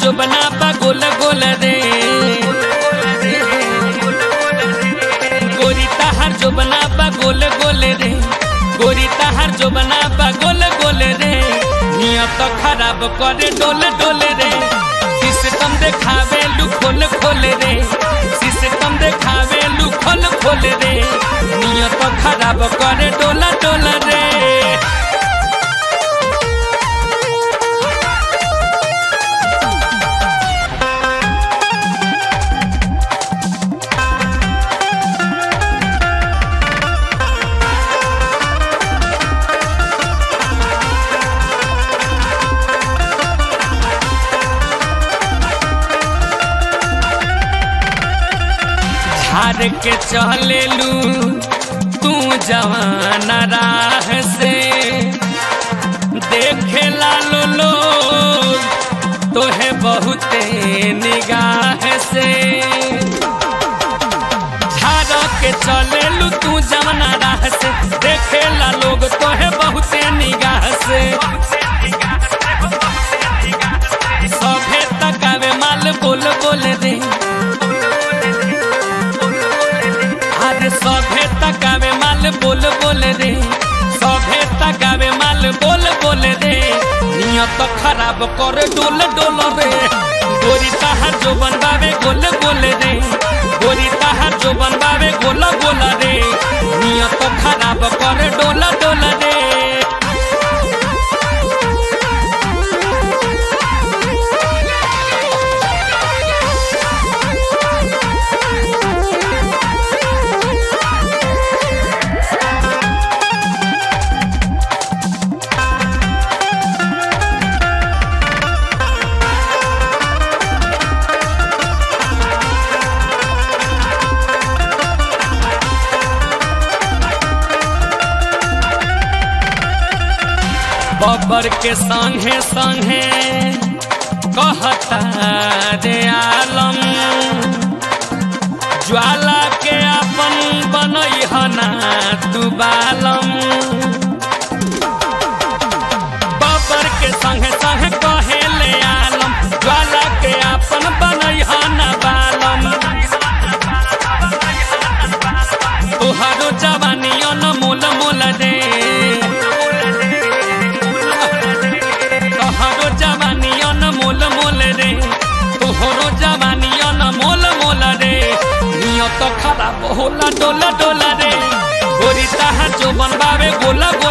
जो बना पा गोल गोल रे गोरी ताहर जो बना पा गोल गोल रे गोरी ताहर जो बना पा गोल गोल रे नियत खराब करे डोल डोल रे सिस्टम देखावे लू खोल खोल रे सिस्टम देखावे लू खोल खोल रे नियत खराब करे डोला डोल रे झाड़ के चले लू तू जवान राह से देखे लालो लोग तोहे बहुते निगाह से झाड़ के चले लू तू जवान राह से देखे ला लोग तोहे बहुते निगाह से सभे तकावे माल बोल बोल रे अरे सभे तकावे माल बोल बोल रे सभे तकावे माल बोल बोल रे नियत खराब कर डोल डोल रे गोरी ताहार जो बनवावे गोल गोल रे गोरी ताहार जो बनवावे गोल गोल रे नियत खराब कर डोल डोल रे बबर के संगे संगे कहता रे आलम ज्वाला के अपन बनई हना तू बालम बबर के संगे संगे कहे ले आलम ज्वाला के अपन बनई हना बालम तुहारो जवानी मोल मोल रे तोहरो जवानी मोल मोल रे तोहरो जवानी मोल मोल रे नियत खराब होला डोला डोला रे गोरी ताहा जो बनवावे गोला